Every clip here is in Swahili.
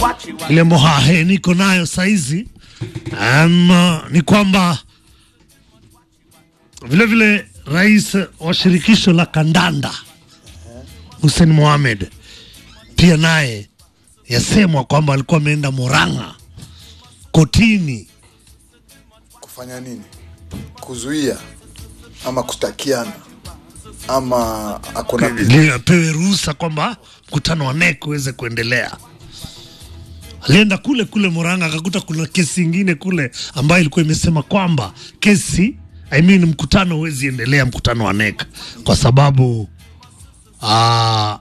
ile mohahe niko nayo saizi um, ni kwamba vile vile rais wa shirikisho la kandanda Hussein Mohamed pia naye yasemwa kwamba alikuwa ameenda Murang'a kotini kufanya nini? Kuzuia ama kustakiana ama akona ili apewe ruhusa kwamba mkutano wa NEC uweze kuendelea. Alienda kule kule Murang'a akakuta kuna kesi ingine kule ambayo ilikuwa imesema kwamba kesi I mean, mkutano huwezi endelea, mkutano wa NEC kwa sababu aa,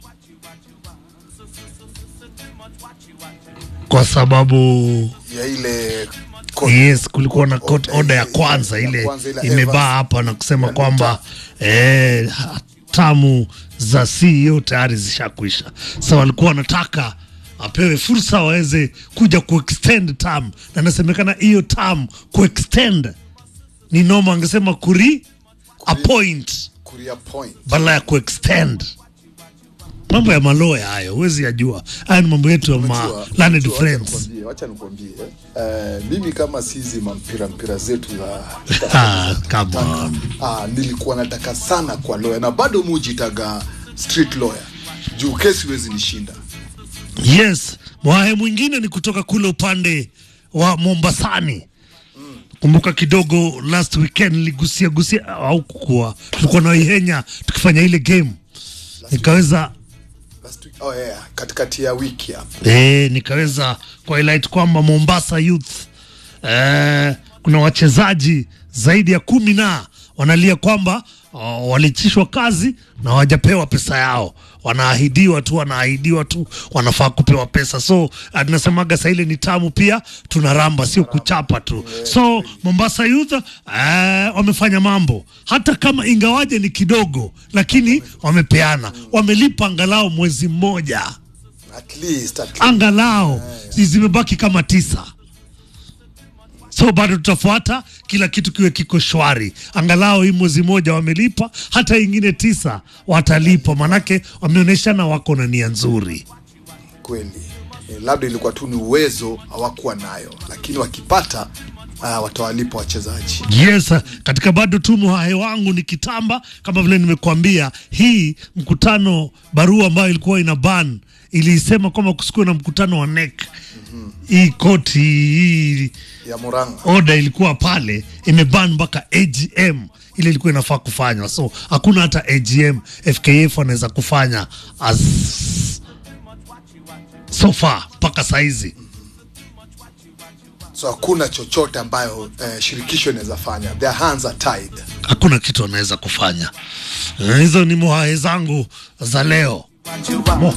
kwa sababu ya ile court. yes, kulikuwa na court Order order ya ile- kwanza ya ile kwanza ile imebaa Evans. hapa na kusema Ya kwamba eh, tamu za CEO tayari zishakwisha. Sasa walikuwa wanataka apewe fursa waweze kuja kuextend term, na inasemekana hiyo term kuextend ni noma, angesema kuri appoint Kuria point. badala ya kuextend. Mambo ya maloya hayo huwezi yajua. Haya ni mambo yetu ya ma Unajua- learned unajua, wacha friends. nikwambie, Wacha nikwambie eh, mimi kama sizi mampira mpira zetu za Ah, come on. ah, nilikuwa nataka sana kwa lawyer na bado mujitaga street lawyer juu kesi huwezi nishinda. Yes, mwahe mwingine ni kutoka kule upande wa Mombasani. Kumbuka kidogo last weekend niligusia gusia au kukua, tulikuwa na Ihenya tukifanya ile game nikaweza Last week, oh yeah, katikati ya wiki hapa eh, nikaweza kuhighlight kwamba Mombasa Youth eh, kuna wachezaji zaidi ya kumi na wanalia kwamba uh, walichishwa kazi na hawajapewa pesa yao, wanaahidiwa tu, wanaahidiwa tu, wanafaa kupewa pesa. So uh, tunasemaga saa ile ni tamu pia, tunaramba sio kuchapa tu. So Mombasa Youth uh, wamefanya mambo hata kama ingawaje ni kidogo, lakini wamepeana, wamelipa angalau mwezi mmoja at least, at least. angalau zimebaki kama tisa so bado tutafuata kila kitu kiwe kiko shwari angalau hii mwezi moja wamelipa hata ingine tisa watalipa manake wameonyeshana wako na nia nzuri kweli eh, labda ilikuwa tu ni uwezo hawakuwa nayo, lakini wakipata uh, watawalipa wachezaji. yes katika bado tu muhahe wangu ni kitamba kama vile nimekuambia hii mkutano barua ambayo ilikuwa ina ban ilisema kwamba kusikuwe na mkutano wa NEC hii koti hii ya Murang'a oda ilikuwa pale imeban mpaka AGM ile ilikuwa inafaa kufanywa, so hakuna hata AGM FKF wanaweza kufanya as so far mpaka saizi. so hakuna chochote ambayo eh, shirikisho inaweza fanya, their hands are tied. Hakuna kitu wanaweza kufanya. Eh, Hizo ni mohae zangu za leo. Mo.